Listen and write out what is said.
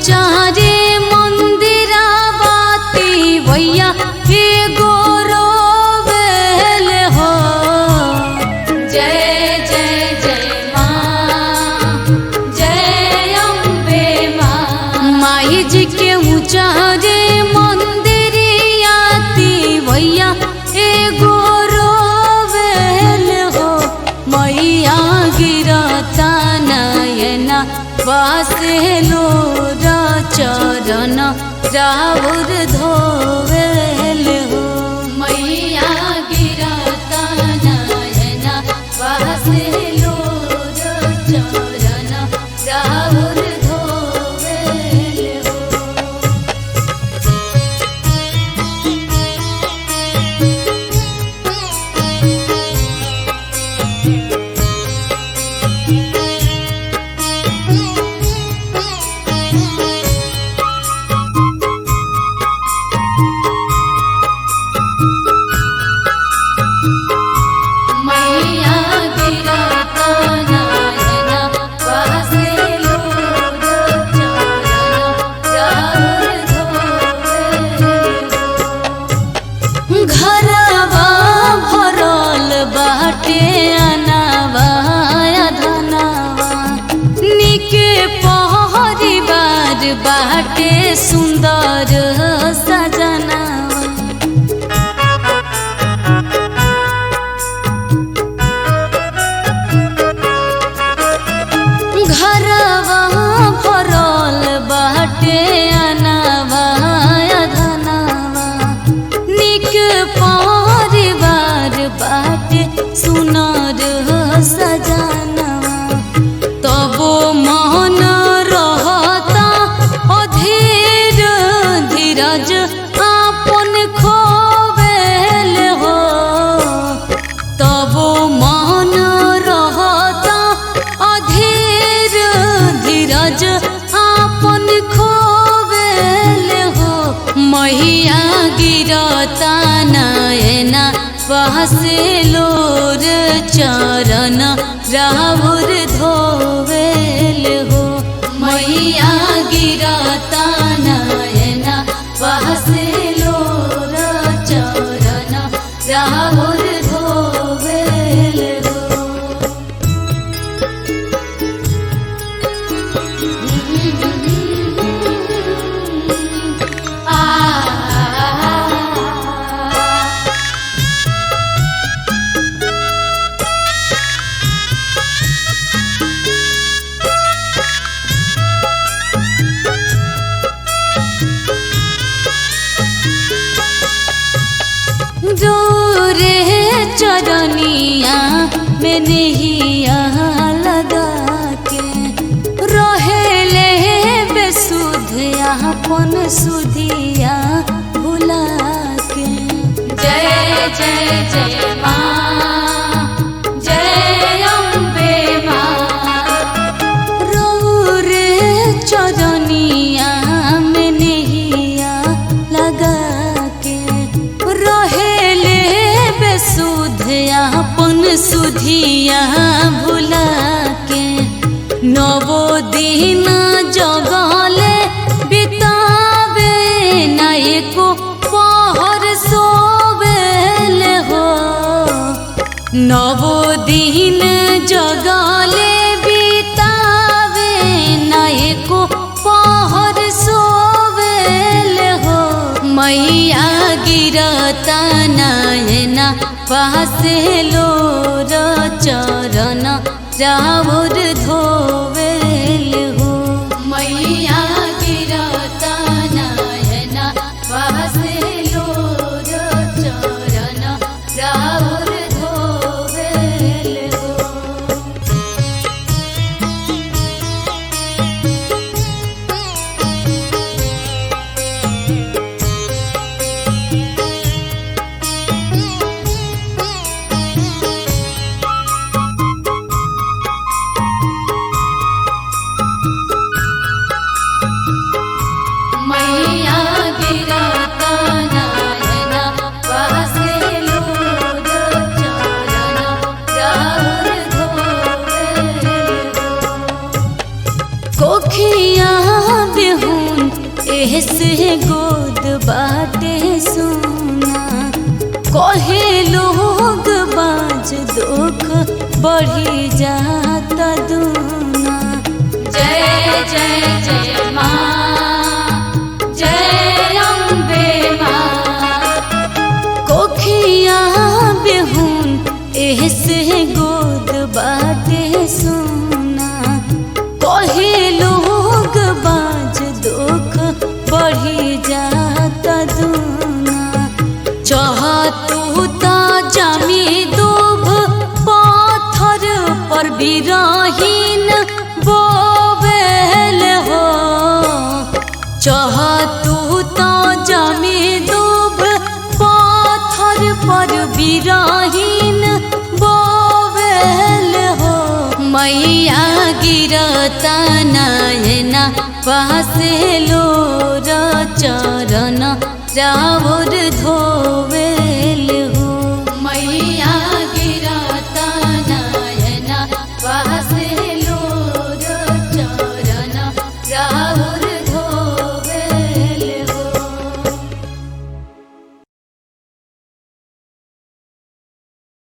उचारे मंदिरावाती भैया हे गोरोबेल हो जय जय जय माँ जय अम्बे माँ माई जी के उचारे मंदिरियाती भैया हे गोरोबेल हो मैया गिरता नयना वासे लोर चरण राउर धोवेल हो मैया गिरता नयना वासे लोर चरण राउर धोवेल हो मैया गिरता नयना वासे लोर चरण राउर धोवेल हो घरवा भरल बाटे अनावा धनवा निके परिवार बाटे सुंदर सजनावा घरवा भरल बाटे अनावा धनवा निक परिवार बाटे सुनर सजनवा तबो मन रहता अधीर धीरज आपन खोवेल हो तबो मन रहता अधीर धीरज आपन खोवेल हो मैया गिरता नयना बहसे लोर चरण राहुर धोवेल हो मैया गिरता नयना बहसे लोर चरण राहुर धोवेल हो आ रे चरनिया में नहिया लगा के रहेले बेसुध अपन सुधिया भुला के जय जय जय माँ जय अम्बे माँ रे चरनिया में नहिया लगा के रहेले बेसुध अपन सुधिया भुला के नवो दिन जगले बितावे ना एको पहर सोवेल हो नवो दिन जगले बितावे ना एको पहर सोवेल हो मैया गिरता नयना पासे लोर चरण राउर धोवेल हो मैया गिरता नयना पासे लोर चरण राउर धोवेल हो बढ़ी जाता दूना जय जय जय माँ जय अम्बे माँ कोखिया बेहुन एहसे गोद बाटे सोना कहे लोग बाज दुख बढ़ी जाता दूना चाहतू ता जमी दूब पाथर पर बिरहीन बोवेल हो चाहतू ता जमी दूब पाथर पर बिरहीन बोवेल हो मैया गिरता नयना पासे लोर चरण रावर धोवे